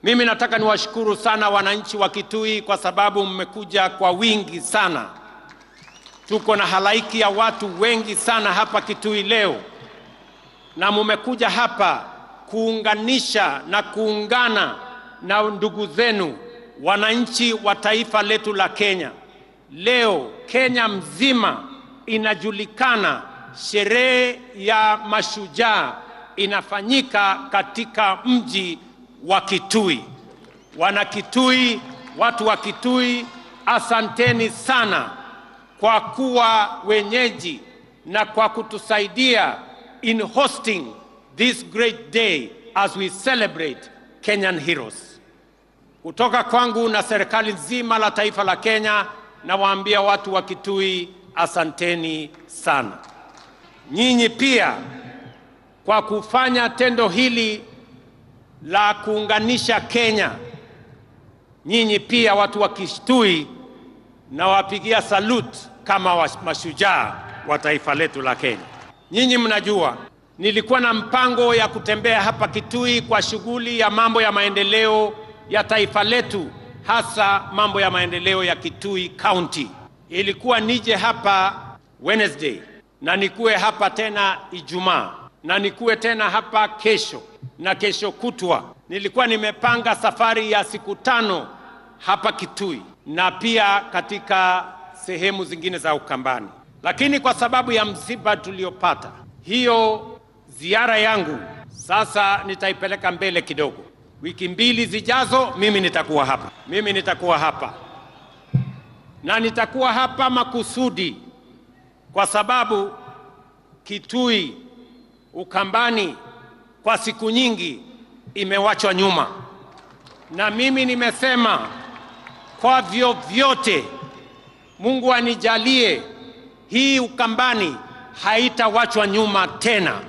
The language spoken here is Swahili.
Mimi nataka niwashukuru sana wananchi wa Kitui kwa sababu mmekuja kwa wingi sana. Tuko na halaiki ya watu wengi sana hapa Kitui leo, na mmekuja hapa kuunganisha na kuungana na ndugu zenu wananchi wa taifa letu la Kenya. Leo Kenya mzima inajulikana, sherehe ya mashujaa inafanyika katika mji wa Kitui. Wana Kitui, watu wa Kitui, asanteni sana kwa kuwa wenyeji na kwa kutusaidia in hosting this great day as we celebrate Kenyan heroes. Kutoka kwangu na serikali nzima la taifa la Kenya, nawaambia watu wa Kitui asanteni sana. Nyinyi pia kwa kufanya tendo hili la kuunganisha Kenya, nyinyi pia watu wa Kitui nawapigia salute kama wa mashujaa wa taifa letu la Kenya. Nyinyi mnajua nilikuwa na mpango ya kutembea hapa Kitui kwa shughuli ya mambo ya maendeleo ya taifa letu, hasa mambo ya maendeleo ya Kitui County. Ilikuwa nije hapa Wednesday na nikuwe hapa tena Ijumaa na nikuwe tena hapa kesho na kesho kutwa. Nilikuwa nimepanga safari ya siku tano hapa Kitui na pia katika sehemu zingine za Ukambani, lakini kwa sababu ya msiba tuliopata, hiyo ziara yangu sasa nitaipeleka mbele kidogo. Wiki mbili zijazo, mimi nitakuwa hapa, mimi nitakuwa hapa na nitakuwa hapa makusudi, kwa sababu Kitui, Ukambani kwa siku nyingi imewachwa nyuma, na mimi nimesema kwa vyovyote Mungu anijalie hii Ukambani haitawachwa nyuma tena.